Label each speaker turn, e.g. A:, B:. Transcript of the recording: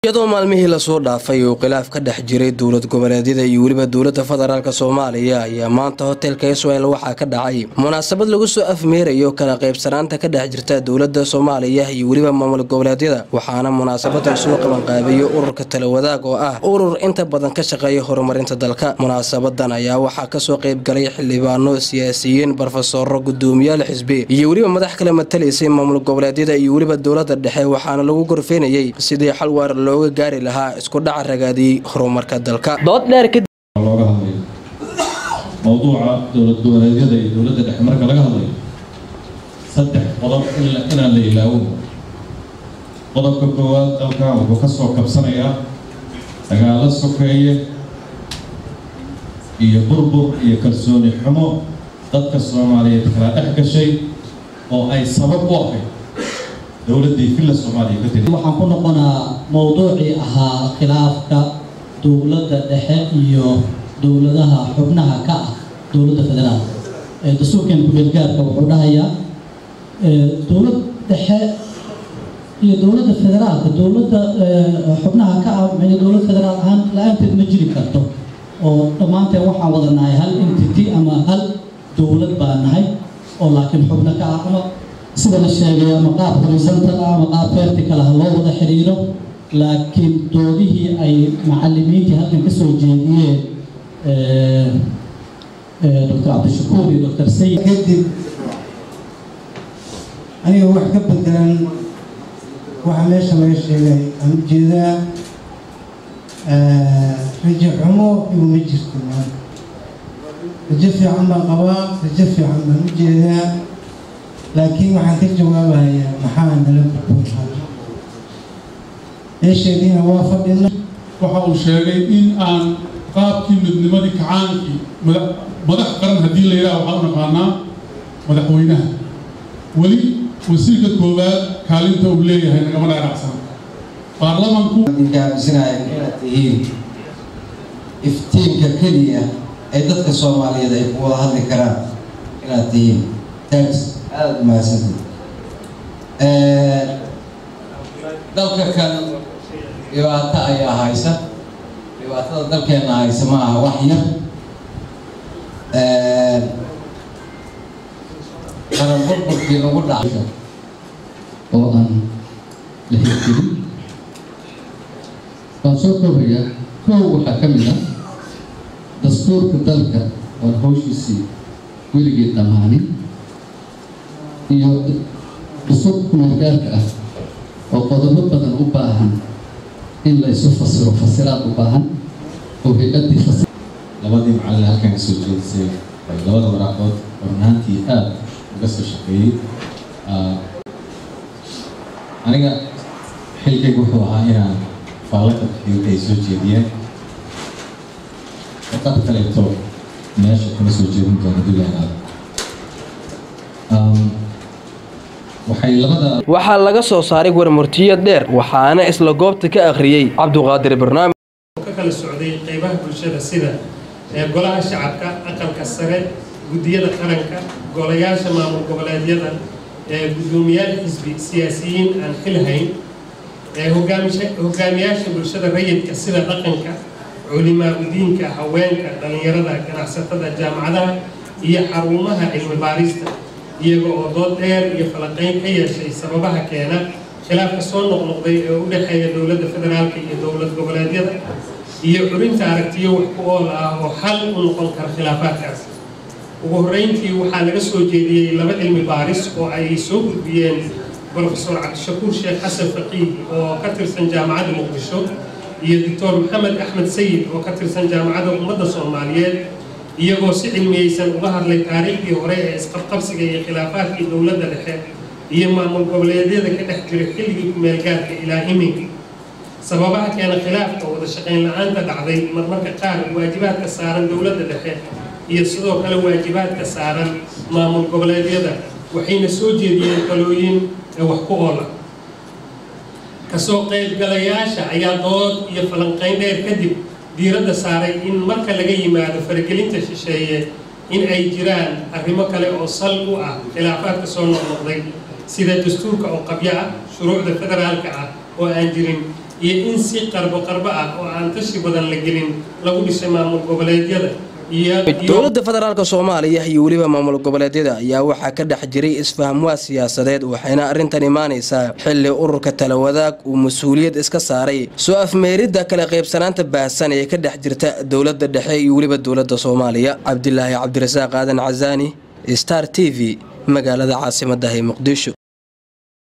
A: iyadoo maalmihii lasoo dhaafay uu khilaaf ka dhex jiray dowlad goboleedyada iyo weliba dowladda federaalk soomaaliya ayaa maanta hotelka israel waxaa ka dhacay munaasabad lagu soo afmeerayo kala qaybsanaanta ka dhex jirta dowladda soomaaliya iyo weliba maamul goboleedyada waxaana munaasabadan soo qabanqaabiyo ururka talawadaag oo ah urur inta badan ka shaqeeya horumarinta dalka munaasabadan ayaa waxaa kasoo qaybgalay xildhibaano siyaasiyiin barofesoro gudoomiyaal xisbi iyo weliba madax kale matalaysay maamul goboleedyada iyo weliba dowladda dhexe waxaana lagu gorfeynayay sidii xal waar looga gaari lahaa isku dhaca ragaadiyey horumarka dalka
B: looga hadlayo mowduuca dowlad goboleedyada iyo dowladda dhexe marka laga hadlayo saddex qodob inaan la ilaawo qodobka koowaad dalkan wuxuu ka soo kabsanayaa dagaalo sokeeye iyo burbur iyo kalsooni xumo dadka soomaaliyeed kala dhex gashay oo ay sabab u ahayd dowladdii villa soomaaliya ka tiri
C: waxaan ku noqonaa mowduucii ahaa khilaafka dowladda dhexe iyo dowladaha xubnaha ka ah dowladda federaal dastuurkan ku-meelgaarka wuxuu dhahayaa dowlad dhexe iyo dowladda federaalka dowladda xubnaha ka ah mn dowlad federaal ahaan la-aanteed ma jiri karto oo dhammaanteen waxaan wada nahay hal entity ama hal dowlad baa nahay oo laakiin xubno ka ah ama sida la sheegay ama qaab horizontal ah ama qaab vertical ah loo wada xiriiro laakiin doodihii ay macalimiintii halkan ka soo jeediyeen doctor cabdishakuur iyo doctor sayid
D: kadib aniga wax ka bedelan waxa meesha laga sheegay aan ujeedaa rajo xumo iguma jirto maanta rajo fiican baan qabaa rajo fiican baan ujeedaa laakiin waxaan ka jawaabahayaa maxaa nala gudboon meesheediina waa fadhina
E: waxa uu sheegay in aan qaabkii midnimadii kacaankii madax qaran haddii la yidhaha waxaan u naqaanaa madaxweynaha weli wasiirka koowaad kaalinta uu leeyahay nagama dhaaracsan baarlamanku
F: aaminsanaya inaad tihiin iftiinka keliya ee dadka soomaaliyeed ay ku wada hadli karaan inaad tihiin thanks aada u mahadsantii dalka kan dhibaato ayaa haysa dhibaatada dalkeena haysa ma aha wax yar qaran burburkii lagu dhacay
G: oo aan la hirgelin waan soo koobayaa koow waxaa ka mid ah dastuurka dalka oon hawshiisii weligeed dhammaanin iyo dastuurka kumeelgaarka ah oo qodobo badan u baahan in la isu fasiro fasiraad u baahan oo hay-addii fasir
B: labadii macallin halkan kasoo jeedisay labada waraaqood ornaantii aada uga soo shaqeeyey aniga xilkaygu wuxuu ahaa inaan faallaka bixiyo ay soo jeediyeen dad kaleeto meesha kuma soo jeedin doona duleanaada waxay labada
A: waxaa laga soo saaray warmurtiyad dheer waxaana isla goobta ka akhriyey cabduqaadir barnaamij
H: ka kala socday qaybaha bulshada sida golaha shacabka aqalka sare guddiyada qaranka golayaasha maamul goboleedyada gudoomiyaal xisbi siyaasiyiin aan xilhayn hogaamiyaasha bulshada rayidka sida dhaqanka culimaa udiinka haweenka dhallinyarada ganacsatada jaamacadaha iyo xarumaha cilmi baarista iyaga oo dood dheer iyo falaqayn ka yeeshay sababaha keena khilaafka soo noqnoqday ee u dhexeeya dowladda federaalka iyo dowlad goboleedyada iyo curinta aragtiyo wax ku ool ah oo xal u noqon kara khilaafaadkaas ugu horreyntii waxaa laga soo jeediyey laba cilmi baaris oo ay soo gudbiyeen brofesor cabdishakuur sheekh xasan faqiih oo ka tirsan jaamacadda muqdisho iyo doctor maxamed axmed sayid oo ka tirsan jaamacadda ummadda soomaaliyeed iyagoo si cilmiyeysan uga hadlay taariikhdii hore ee isqabqabsiga iyo khilaafaadkii dowladda dhexe iyo maamul goboleedyada ka dhex jiray xilligii ku-meelgaarka ilaa iminka sababaha keena khilaafka wada shaqayn la-aanta dhacday marmarka qaar waajibaadka saaran dowladda dhexe iyo sidoo kale waajibaadka saaran maamul goboleedyada waxayna soo jeediyeen talooyin ee wax ku oola kasoo qaybgalayaasha ayaa dood iyo falanqayn dheer kadib diiradda saaray in marka laga yimaado faragelinta shisheeye in ay jiraan arrimo kale oo sal u ah khilaafaadka soo noqnoqday sida dastuurka oo qabyo ah shuruucda federaalka ah oo aan jirin iyo in si qarbo qarbo ah oo aan tashi badan la gelin lagu dhisay maamul goboleedyada
A: dowladda federaalk soomaaliya iyo weliba maamul goboleedyada ayaa waxaa ka dhex jiray isfahamwaa siyaasadeed waxayna arrintan imaanaysaa xilli ururka talawadaag uu mas-uuliyad iska saaray soo afmeeridda kala qaybsanaanta baahsan ee ka dhex jirta dowladda dhexe iyo weliba dowladda soomaaliya cabdilaahi cabdirasaaq aadan casaani star t v magaalada caasimaddahi muqdisho